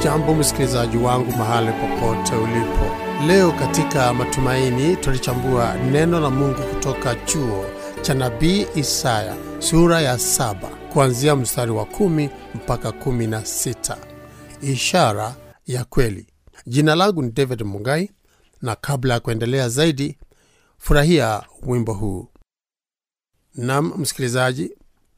Hujambo msikilizaji wangu mahali popote ulipo. Leo katika Matumaini tulichambua neno la Mungu kutoka chuo cha nabii Isaya sura ya saba kuanzia mstari wa kumi mpaka kumi na sita. Ishara ya kweli. Jina langu ni David Mungai, na kabla ya kuendelea zaidi, furahia wimbo huu. Nam msikilizaji,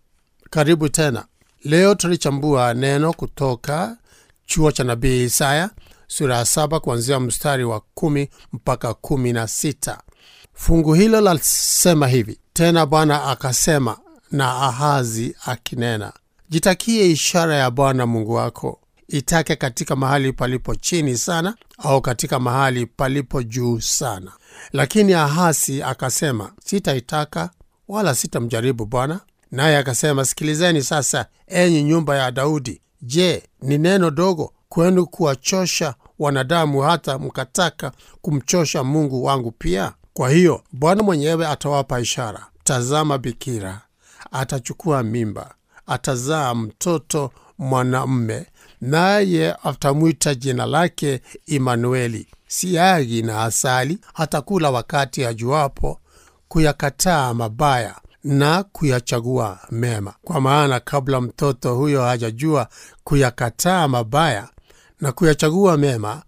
karibu tena. Leo tulichambua neno kutoka chuo cha nabii Isaya sura ya saba kuanzia mstari wa kumi mpaka kumi na sita. Fungu hilo lasema hivi: tena Bwana akasema na Ahazi akinena, jitakie ishara ya Bwana Mungu wako, itake katika mahali palipo chini sana, au katika mahali palipo juu sana. Lakini Ahazi akasema, sitaitaka wala sitamjaribu Bwana. Naye akasema, sikilizeni sasa, enyi nyumba ya Daudi. Je, ni neno dogo kwenu kuwachosha wanadamu hata mkataka kumchosha Mungu wangu pia? Kwa hiyo Bwana mwenyewe atawapa ishara. Tazama, bikira atachukua mimba, atazaa mtoto mwanamme, naye atamwita jina lake Imanueli. Siagi na asali hatakula wakati ajuapo kuyakataa mabaya na kuyachagua mema, kwa maana kabla mtoto huyo hajajua kuyakataa mabaya na kuyachagua mema,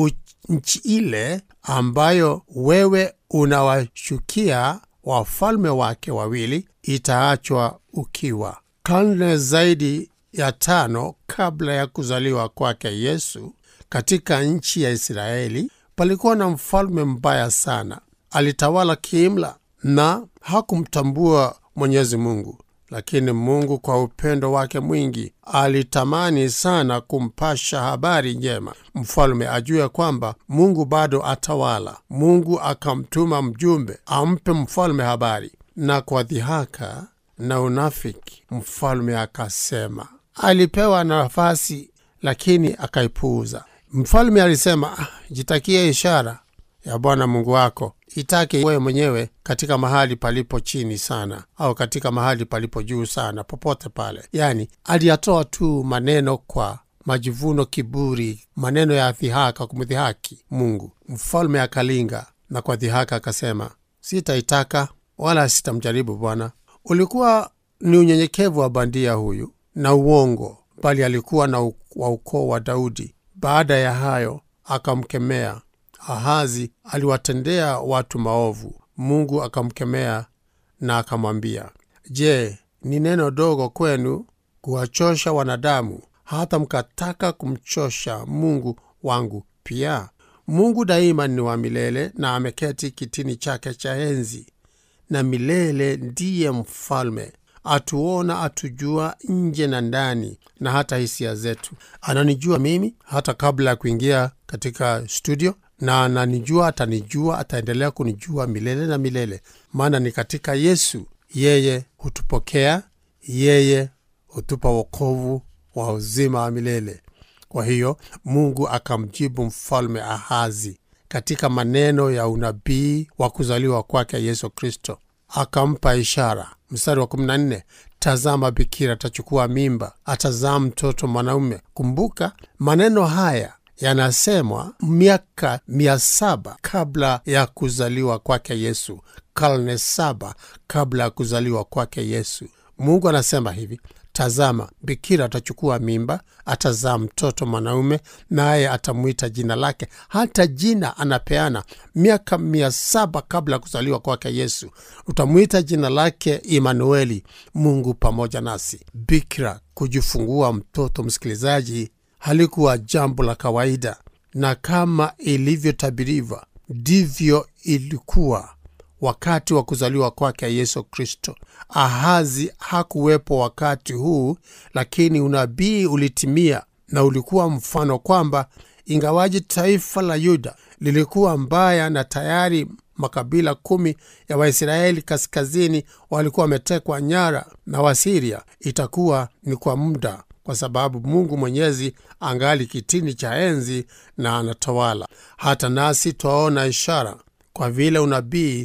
nchi ile ambayo wewe unawashukia wafalme wake wawili itaachwa ukiwa. Karne zaidi ya tano kabla ya kuzaliwa kwake Yesu, katika nchi ya Israeli palikuwa na mfalme mbaya sana. Alitawala kiimla na hakumtambua Mwenyezi Mungu, lakini Mungu kwa upendo wake mwingi alitamani sana kumpasha habari njema mfalme ajue kwamba Mungu bado atawala. Mungu akamtuma mjumbe ampe mfalme habari, na kwa dhihaka na unafiki mfalme akasema. Alipewa nafasi lakini akaipuuza. Mfalme alisema, ah, jitakie ishara ya Bwana Mungu wako itake wewe mwenyewe katika mahali palipo chini sana au katika mahali palipo juu sana, popote pale. Yani aliyatoa tu maneno kwa majivuno, kiburi, maneno ya dhihaka, kumdhihaki Mungu. Mfalme akalinga na kwa dhihaka akasema, sitaitaka wala sitamjaribu Bwana. Ulikuwa ni unyenyekevu wa bandia huyu na uongo, bali alikuwa na wa ukoo wa Daudi. Baada ya hayo akamkemea Ahazi aliwatendea watu maovu. Mungu akamkemea na akamwambia, Je, ni neno dogo kwenu kuwachosha wanadamu hata mkataka kumchosha Mungu wangu pia? Mungu daima ni wa milele na ameketi kitini chake cha enzi, na milele ndiye mfalme. Atuona, atujua nje na ndani, na hata hisia zetu. Ananijua mimi hata kabla ya kuingia katika studio na ananijua, atanijua, ataendelea kunijua milele na milele, maana ni katika Yesu. Yeye hutupokea, yeye hutupa wokovu wa uzima wa milele. Kwa hiyo Mungu akamjibu mfalme Ahazi katika maneno ya unabii wa kuzaliwa kwake Yesu Kristo, akampa ishara. Mstari wa 14, tazama, bikira atachukua mimba, atazaa mtoto mwanaume. Kumbuka maneno haya yanasemwa miaka mia saba kabla ya kuzaliwa kwake Yesu, karne saba kabla ya kuzaliwa kwake Yesu. Mungu anasema hivi: Tazama, bikira atachukua mimba, atazaa mtoto mwanaume, naye atamwita jina lake. Hata jina anapeana miaka mia saba kabla ya kuzaliwa kwake Yesu. Utamwita jina lake Imanueli, Mungu pamoja nasi. Bikira kujifungua mtoto, msikilizaji, halikuwa jambo la kawaida, na kama ilivyotabiriwa ndivyo ilikuwa wakati wa kuzaliwa kwake Yesu Kristo. Ahazi hakuwepo wakati huu, lakini unabii ulitimia na ulikuwa mfano kwamba ingawaji taifa la Yuda lilikuwa mbaya na tayari makabila kumi ya Waisraeli kaskazini walikuwa wametekwa nyara na Wasiria, itakuwa ni kwa muda kwa sababu Mungu Mwenyezi angali kitini cha enzi na anatawala. Hata nasi twaona ishara, kwa vile unabii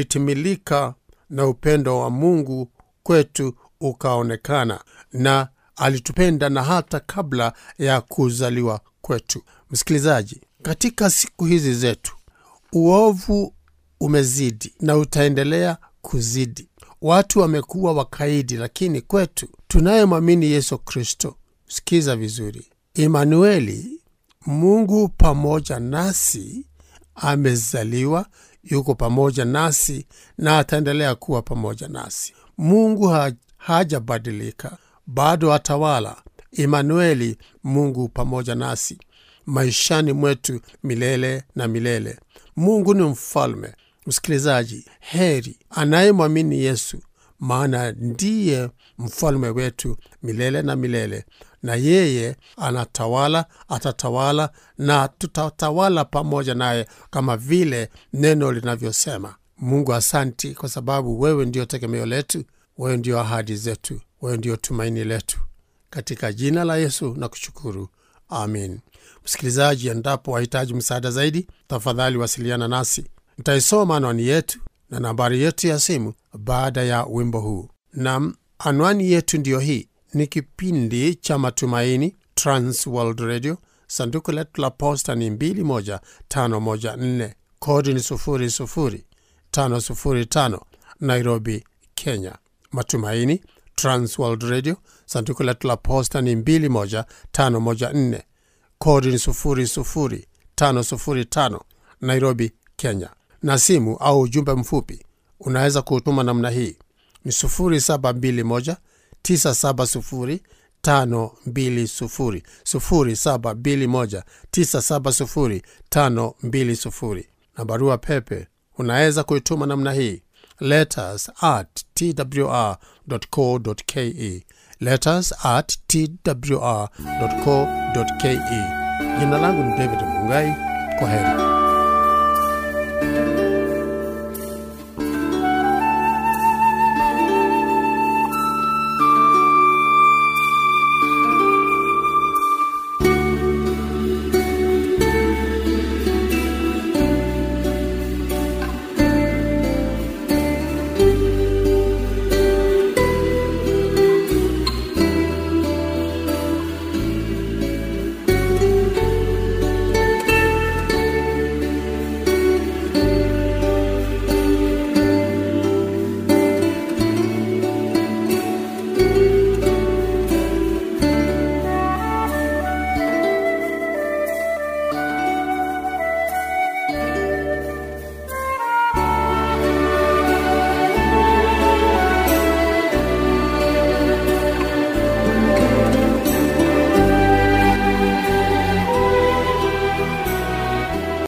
ulitimilika na upendo wa Mungu kwetu ukaonekana, na alitupenda na hata kabla ya kuzaliwa kwetu. Msikilizaji, katika siku hizi zetu uovu umezidi na utaendelea kuzidi. Watu wamekuwa wakaidi, lakini kwetu tunayemwamini Yesu Kristo, sikiza vizuri, Imanueli, Mungu pamoja nasi, amezaliwa, yuko pamoja nasi na ataendelea kuwa pamoja nasi. Mungu ha hajabadilika, bado atawala. Imanueli, Mungu pamoja nasi maishani mwetu milele na milele. Mungu ni mfalme. Msikilizaji, heri anayemwamini Yesu, maana ndiye mfalme wetu milele na milele, na yeye anatawala, atatawala na tutatawala pamoja naye, kama vile neno linavyosema. Mungu, asanti kwa sababu wewe ndio tegemeo letu, wewe ndio ahadi zetu, wewe ndio tumaini letu. Katika jina la Yesu na kushukuru, amin. Msikilizaji, endapo wahitaji msaada zaidi, tafadhali wasiliana nasi. Nitaisoma anwani yetu na nambari yetu ya simu baada ya wimbo huu. Nam, anwani yetu ndiyo hii. Ni kipindi cha Matumaini, Trans World Radio. Sanduku letu la posta ni 21514 kodi ni 00505 Nairobi, Kenya. Matumaini, Trans World Radio. Sanduku letu la posta ni 21514 kodi ni 00505 Nairobi, Kenya. Na simu au ujumbe mfupi unaweza kutuma namna hii ni 0721 970 520 0721 970 520. Na barua pepe unaweza kuituma namna hii letters at twr.co.ke letters at twr.co.ke. Jina langu ni David Mungai. Kwa heri.